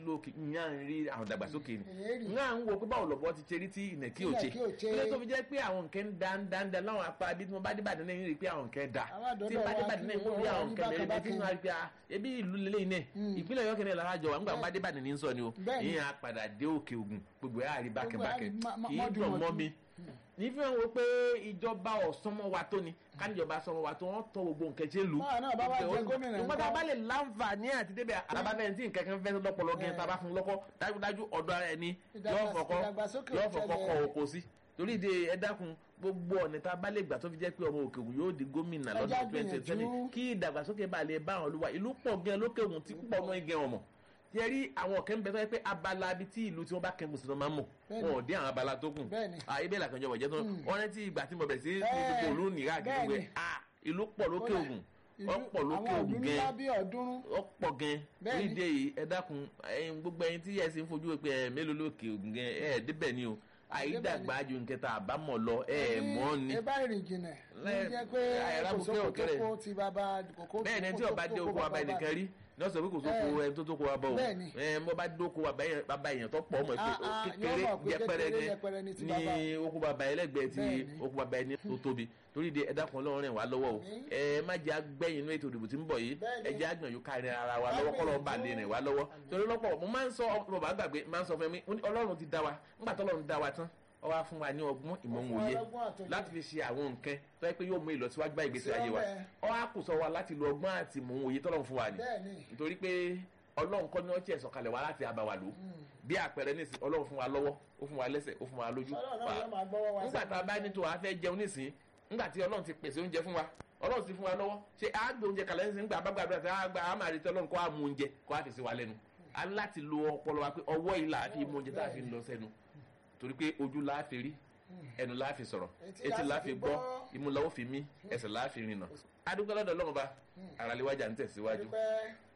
ìlú òkè ìyá ń rí àwọn ìdàgbàsókè ni èyí rí ń à ń wo pé báwo lọ́bọ̀ ti ṣe rí tí ìnẹ̀kí ò ṣe Ìnẹ̀kí ò ṣe. ilé tó fi jẹ́ pé àwọn nǹkan ń da ń da ń da láwọn apá bí tí mo bá dé Ìbàdàn náà ń rí pé àwọn nǹkan da Àwọn àdọ́dọ̀ tí mo bá dé wa Ìbàdàn náà ń kí rí wọ́n àwọn rí nǹkan lẹ́yìn bákan tí mo rí pé ah, ebi ìlú lélẹ́yìn náà ìpínlẹ̀ Ọ̀yọ́ kẹ́lẹ́ lára jọ wà ńgbà mo bá dé Ìbàdàn ní sọ ni o Bẹ́ẹ̀ni. ìyẹn á padà dé òkè Ògùn gbogbo ẹ̀ á rí bákẹ́bákẹ́ Gbogbo ẹ̀ á rí má- kì í mọ́dún dùn mọ́ mọ́dún. mi nífi hàn wọ́n pé ìjọba ọ̀sánmọ́ wa tó ni káníjọba sọmọ wa tó wọ́n tọ́ gbogbo nǹkan ṣe lù. Báwa náà bá wá jẹ gómìnà nígbà ńkọ́? tá a bá lè láǹfààní àti débẹ̀ alábàbẹ̀ tí nǹkan kan fẹ́ lọ́pọ̀lọ́ gẹ́ tá a bá fún lọ́kọ́ dájúdájú ọ̀dọ̀ ara ẹni Ìdàgbàs- yóò fọkọ́ ìdàgbàsókè yóò ò fọkọ́ ṣẹlẹ̀. kọ òkò sí torí ìdè ẹ dákun gbogbo ọ̀nà tá a bá lè gbà tó fi jẹ́ pé ọmọ òkè ògùn yóò di gómìnà Ẹ lọ́dún já twenty twenty gbìyànjú. kí ìdàgbàsókè bá lè bá àwọn olúwa ìlú pọ̀ gan lókè ògùn tí púpọ̀ náà gẹ ọmọ tí ẹ rí àwọn ọ̀kẹ́ ń bẹ tó yẹ pé abala ibi tí ìlú tí wọ́n bá kẹ́ngùn sí ló máa ń mọ̀ Bẹ́ẹ̀ni. wọn ò dé àwọn abala tó kù Bẹ́ẹ̀ni. àyè bẹ́ẹ̀ làkànjọ wọ̀jẹ́ tó wọ́n rántí ìgbà tí mo bẹ̀ sí ní Bẹ́ẹ̀. gbogbo òlú nìyá àgbègbè Bẹ́ẹ̀ni. ah ìlú pọ̀ lókè Kódà, ògùn ìlú- ọ̀pọ̀ lókè àwọn ògùn ọdún gan ńlá bí ọ̀ọ́dúnrún ọ̀pọ̀ gan Bẹ́ẹ̀ni. oríde yìí ẹ dákun ẹ̀yin gbogbo ẹ̀yin tí ẹ̀sìn fojú pé ẹ̀ mélòó lókè ògùn gan ẹ̀ débẹ̀ ni o àyídàgbà ju nkẹta àbámọ̀ lọ ẹ̀ mọ́ ni ẹ bá rìn jìnnà ló Lẹ́- jẹ́ pé àìrá kò bukẹ́ sóko òkèrè. tó kó ti bàbá kòkó bẹ́ẹ̀ ni ẹni tí ọba dé oko bàbá ẹnìkan rí ní ọ̀sẹ̀ pé kò sóko Bẹ́ẹ̀. ẹni tó tó ko bàbá o Bẹ́ẹ̀ni. ẹ mo bá dóko bàbá yẹn- bàbá èèyàn tó pọ̀ ọmọ ẹ̀ pé Ah, ah, kékeré yóò mọ̀ pé yẹpẹrẹ kékeré ni yẹpẹrẹ ni ti ní bàbá. oko bàbá ẹlẹ́gbẹ̀ẹ́ ti Bẹ́ẹ̀ni. oko bàbá ẹni tó tóbi torí de ẹ̀dá kan lọ́rùn rìn wá lọ́wọ́ o Àmín. ẹ má jẹ́ agbẹ́yìn inú ètò ìdìbò tí ń bọ̀ yìí Bẹ́ẹ̀ni. ẹ jẹ́ agbẹ̀yìn kárí ara wa lọ́wọ́ kọ́ lọ́ọ́ bá lè rìn wá lọ́wọ́ torí lọ́pọ̀ mo máa ń sọ ọmọ bàbá gbàgbé máa ń sọ fún mi mo ní Ọlọ́run ti dá wa nígbà tó Ọlọ́run dá wa tán ó wá fún wa ní ọgbọ́n ìmọ̀ Ó fún wa òye lọ́gbọ́n àtòyè. láti fi ṣe àwọn nǹkan tó yẹ pé yóò mú ìlọsíwájú bá ìgbésí ayé wa Bẹ́ẹ̀. ó wá kù sọ wa láti lo ọgbọ́n àti ìmọ̀ òye tọ́lọ́run fún wa ni bẹ́ẹ̀ni nítorí pé ọlọ́run kọ́ ni wọ́n tiẹ̀ sọ̀kalẹ̀ wá láti abàwà lò bí àpẹẹrẹ nísìn ọlọ́run fún wa lọ́wọ́ ó fún wa lẹ́sẹ̀ ó fún wa lójú Ọlọ́run náà Fa- yóò máa gbọ́wọ́ wa nígbà tá a bá ní tó a fẹ́ jẹun nísìn nígbà tí ọlọ́run ti pèsè oúnjẹ fún wa ọlọ́run ti fún wa lọ́wọ́ ṣé a gbé oúnjẹ kalẹ̀ nísìn nígbà bá gbàdúrà tí a gba a máa retí ọlọ́run kó a mú oúnjẹ kó a fi sí wa lẹ́nu a ní láti lo ọpọlọ wa pé ọwọ́ yìí là á fi mú oúnjẹ tá a fi ń lọ sẹ́nu torí pé ojú la fi rí ẹnu la fi sọ̀rọ̀ Etí etí la la fi fi gbọ́ gbọ́. imú la ó fi mí ẹsẹ̀ la fi rìnà adúgbò lọ́dọ̀ ọlọ́run ba àràléwájà ń tẹ̀síwájú dúpẹ́